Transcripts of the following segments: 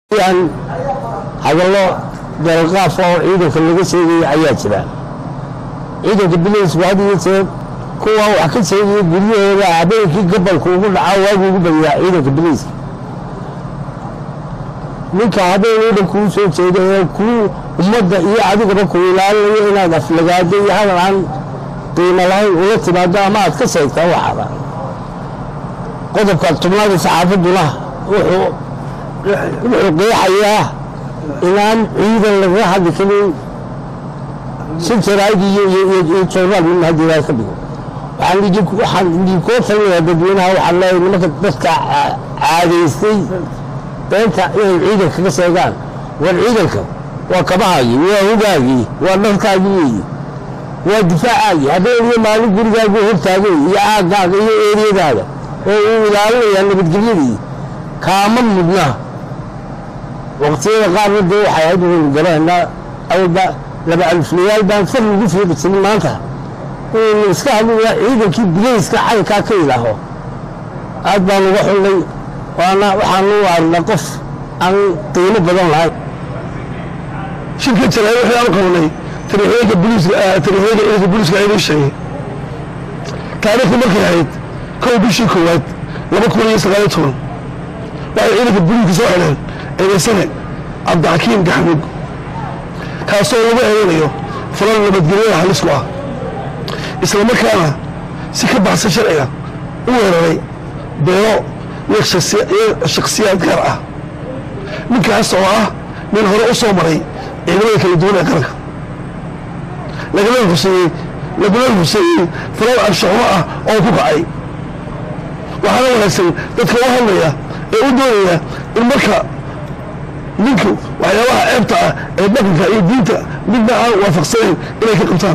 yan hadallo dalqaaf oo ciidanka laga sheegaya ayaa jira ciidanka bilaysku had iyo jeer kuwa wax ka sheegaya guryahooda habeenkii gabalku ugu dhacaa waagu ugu badiyaa ciidanka bilayska ninka habeen oo dhan kuu soo jeeda ee kuu ummadda iyo adigaba ku ilaalinayo inaad aflagaado iyo hadal aan qiimo lahayn ula timaado ama aad ka sheegtaa waxaada qodobka tubnaada saxaafadduna wuxuu wuxuu qeexayaa inaan ciidan lagaga hadli karin si jaraa'id iyo iyo jornaal midna haddii ilahay ka dhigo waxaan idinku waxaan idinkoo talinayaa dadweynaha waxaan leeyahay nimanka dadka caadaystay beenta inay ciidanka ka sheegaan war ciidanka waa kabahaagii waa hugaagii waa dharkaagii weeye waa difaacaagii habeen iyo maalin gurigaagu hortaagay iyo aaggaaga iyo eeriyadaada oo uu ilaalinayaa nabadgelyadii kaama mudna waqtiyada qaarna dee waxay ahayd waynu garanaa awalba laba aliflayaal baan far lagu fiiqi jirin maanta inaynu iska hadlaya ciidankii bilayska caynkaa ka ilaaho aad baan uga xullay waana waxaanu u arnaa qof aan qiimo badan lahayn shirka jaraa'id waxay aan qabanay tariixyada booliiska tariixyada ciidanka booliiska ay inoo sheegay taariikhdu markay ahayd kow bishii koowaad laba kun iyo sagaal iyo toban waxay ciidanka booliiska soo xidheen eedaysane cabdixakiim gaxmug kaasoo lagu eedanayo falal nabadgelyada halis ku ah isla markaana si ka baxsan sharciga u weeraray beero iyo shakhsiyaad gaar ah ninkaas oo ah nin hore u soo maray ciidamada kala duwan ee qaranka lagana huseeyey laguna huseeyey falal anshaxumo ah oo ku kacay waxaana wanaagsan dadka u hadlaya ee u doonaya in marka ninku waxyaabaha ceebta ah ee dhaqanka iyo diinta midna aan waafaqsanayn inay ka qabtaan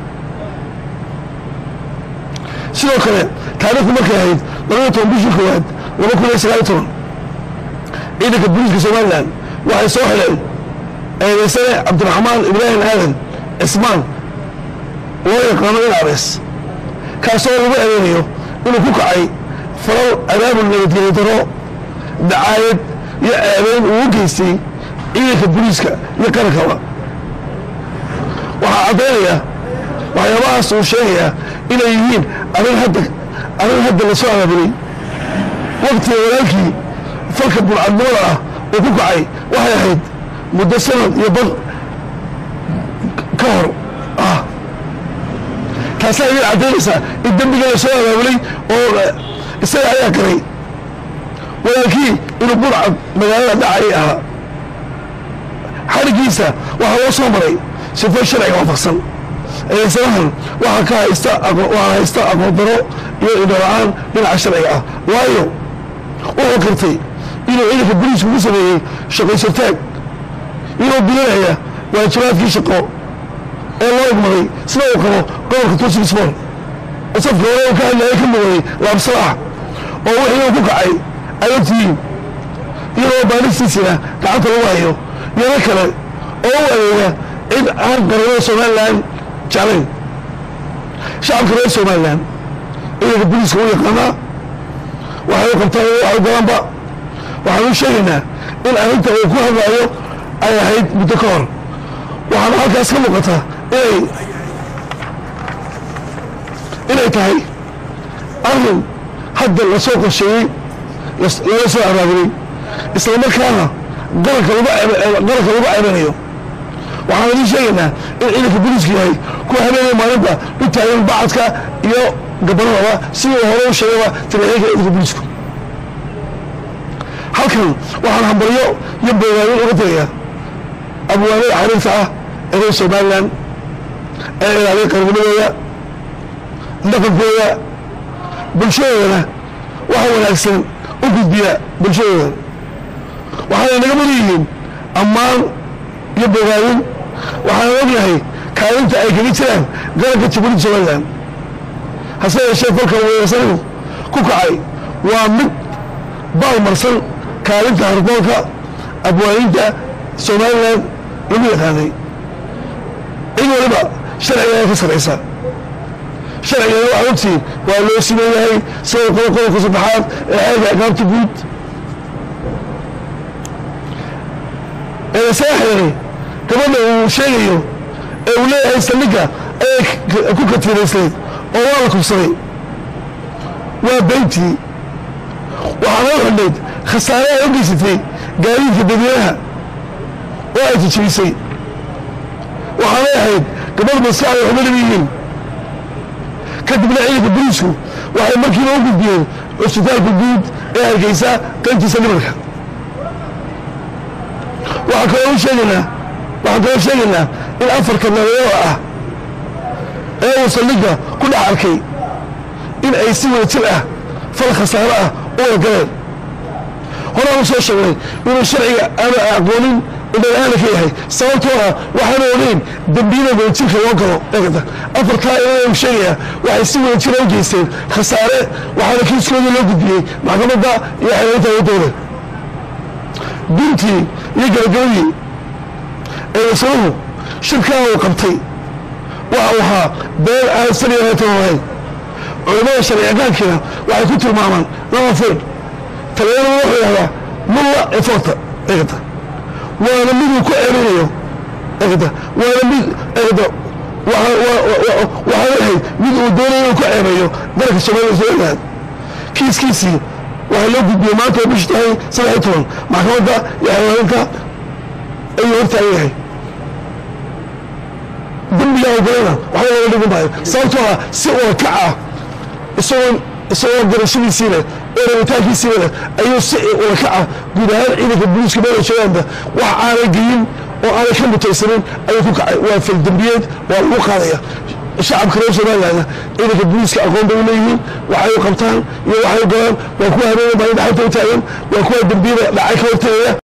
sidoo kale taariikhdu markay ahayd labada toban bishii koowaad laba kun iyo sagaal iyo toban ciidanka booliiska somalilan waxay soo xidheen eedaysane cabdiraxmaan ibraahim aadan cismaan loo yaqaano in abees kaasoo lagu eedeynayo inuu ku kacay falal abaabul nabadgelyo daro dacaayad iyo ceebeyn uu u geystay ciidanka booliiska iyo qarankaba waxaa caddaynaya waxyaabahaas uu sheegayaa inay yihiin arrin hadda arrin hadda la soo abaabulay waqtiga walaalkii falka burcadnimada ah uu ku kacay waxay ahayd muddo sanad iyo bad ka hor ah taasaa idin caddaynaysaa in dembiga la soo abaabulay oo isaga ayaa galay walaalkii inuu burcad magaalada dhacay ahaa xarigiisa waxaa loo soo maray sifo sharciga waafaqsan eedaysanahan waxaa ka haysta waxaa haysta aqoon daro iyo indhola-aan dhinaca sharciga ah waayo wuxuu kartay inuu ciidanka boliisku ku sameeyey shaqaysataag inuu bilinaya waajibaadkii shaqo ee loo igmaday sida uu qabo gobolka tuusig sport oo safka hore uu ka hadlaya ka mugaday laabsalaax oo wixii uu ku kacay ay ogtihiin iyadoo baalistiisina gacanta lagu hayo yaro kale oo u adeega cid aan qaranada somalilan jeclayn shacabka reer somalilan ciidanka boliiska u yaqaanaa waxay u qabtaan waxay badanba waxaan u sheegaynaa in arrinta uu ku hadlaayo ay ahayd muddo ka hor waxaana halkaas ka muuqata inay inay tahay arrin hadda lasoo qorsheeyey laga soo abaabulay isla markaana qaranka lagu ceebanayo waxaan idiin sheegaynaa in ciidanka boliiska yahay kuwa habeenaya maalinta u taagan bacadka iyo gabanadaba sidii hore u sheegaba taliixyinka ciidanka boliisku halkan waxaan hambaryo iyo boogaanin uga tagayaa abwaanada xariirta ah ee reer somalilan ee ilaaliya qarnimadooda dhaqankooda bulshadoodana waxa wanaagsan u gudbiya bulshadooda waxaanay naga mari yihiin ammaan iyo bogaadin waxaan ognahay kaalinta ay kaga jiraan qaranka jamhuuriyadda somalilan hase yeeshee falka weerarsanin ku kacay waa mid baalmarsan kaalinta hardoonka abwaaninta somalilan lagu yaqaanay cid waliba sharcigeeda ka saraysa sharcigeeda waxaa ogtihiin waa loo simeeyahay sida qodobka saddexaad ee xeerka aqaabta guud isaga xiray gabadha uu sheegayo ee uu leeyahay saldhigga ayay ku katiiraysnayd oo waa la kubsaday waa beyntii waxaa loo xidhnayd khasaare ay u geysatay gaadiidka dadweynaha oo ay jijibisay waxaanay ahayd gabadh maskaxda waxba dhib yihiin kadibna ciidanka boliisku waxay markiiba u gudbiyeen cusbitaalka guud ee hargeysa qaybtiisa dhimarka waxaa kaloo u sheegaynaa waxaan kaloo sheegaynaa in afarka nabadoo ah ee uu saldhigga ku dhex arkay in ay si wada jir ah fal khasaaro ah u wada galeen horaan u soo sheegnay inuu sharciga aana aqoonin indhalaana ka yahay sababtoo ah waxaanu ogeyn dembiyada wadajirka loo galo eegata afartaa inuu sheegayaa waxay si wada jira u geysteen khasaare waxaana kiiskooda loo gudbiyey maxkamadda iyo xeelaynta wadooda guntii iyo gabagabadii ee wasanuhu shirkaa uu qabtay waxa uu ahaa been aan sariyaatan lahayn culimmada sharciyaqaankiina waxay ku tilmaamaan laba fir taliyaduna wuxuu yidhahdaa mulla eforta eegata waana miduu ku ceelinayo eegata waana mid eegata waxaana ahayd mid uu doonayo inuu ku ceebeeyo dalka soomaalida soo ogaad kiiskiisii waxaa loo gudbiyey maanta oo bishi tahay saddex iyo toban maxkamadda iyo xeelaalinta ayuu hortaagan yahay dembigaa ogalana waxba laga dhigi maayo sababtoo ah si ula kac ah isagoo isagoo garashadiisii leh oo rabitaankiisii leh ayuu si ula kac ah guud ahaan ciidanka booliiska meela joogaanba wax aanay geyin oo aanay ka mutaysanin ayuu ku kacay waa faldembiyeed waa lagu qaadaya shacabka reer somalilandna ciidanka booliiska aqoon bay u leeyihiin waxay u qabtaan iyo waxay u galaan waa kuwa habeenay maalin dhaxanta u taagan waa kuwa dembiyada dhacay ka hortagaya